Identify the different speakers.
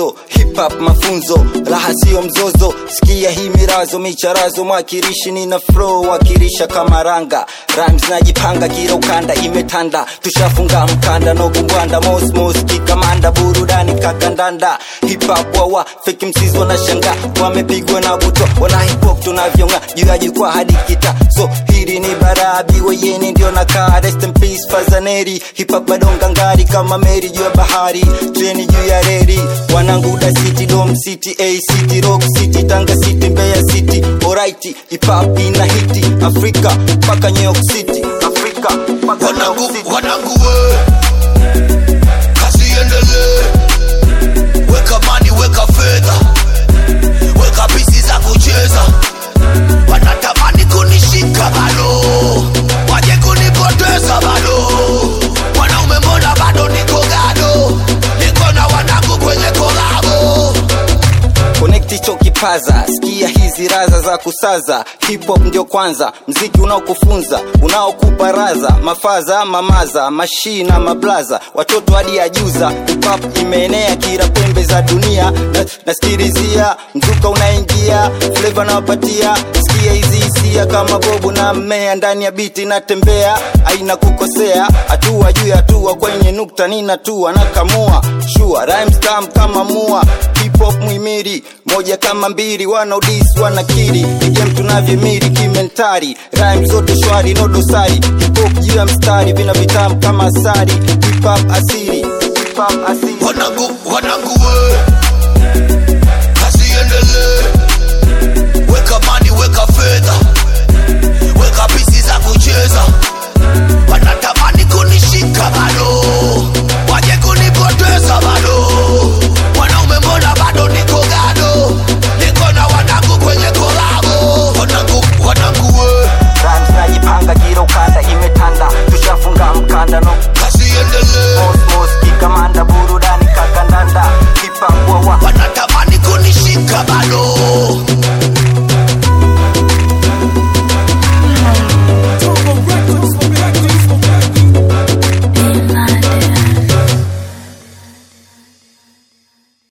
Speaker 1: mwanzo hip hop mafunzo raha sio mzozo sikia hii mirazo micharazo mwakilishi nina flow wakilisha kama ranga rhymes najipanga kila ukanda imetanda tushafunga mkanda no bumbwanda mosmos kikamanda burudani kakandanda hip hop wawa fake msizi wanashanga wamepigwa na buto wana hip hop tunavyonga juu ya jukwaa hadi kita so hili ni barabi weyeni ndio nakaa rest in peace fazaneri hip hop bado ngangari kama meri juu ya bahari treni juu ya reri wanangu da city dom city a city rock city tanga city mbeya city alright hip hop ina hiti afrika mpaka new york city afrika mpaka new york
Speaker 2: wanangu
Speaker 1: city
Speaker 2: wanangu we kazi iendelee weka mani weka fedha weka pisi za kucheza wanatamani kunishika bado waje kunipoteza bado mwanaume mbona bado niko gado niko na wanangu kwenye kolabo
Speaker 1: connect hicho kipaza sikia hizi raza za kusaza hip hop ndio kwanza mziki unaokufunza unaokupa raza mafaza mamaza mashina mablaza watoto hadi ajuza hip hop imeenea kila pembe za dunia na, naskirizia mzuka unaingia fleva nawapatia sikia hizi hisia kama bobu na mmea ndani ya biti natembea aina kukosea hatua juu ya hatua kwenye nukta ninatua nakamua shua rhymes tam kama mua hip hop muhimiri moja kama mbili wanaodis wanakiri igem tunavyomiri kimentari rhyme zote shwari no dosari hip hop juu ya mstari vina vitamu kama asari hip hop asiri hip hop asiri
Speaker 2: wanangu wanangu we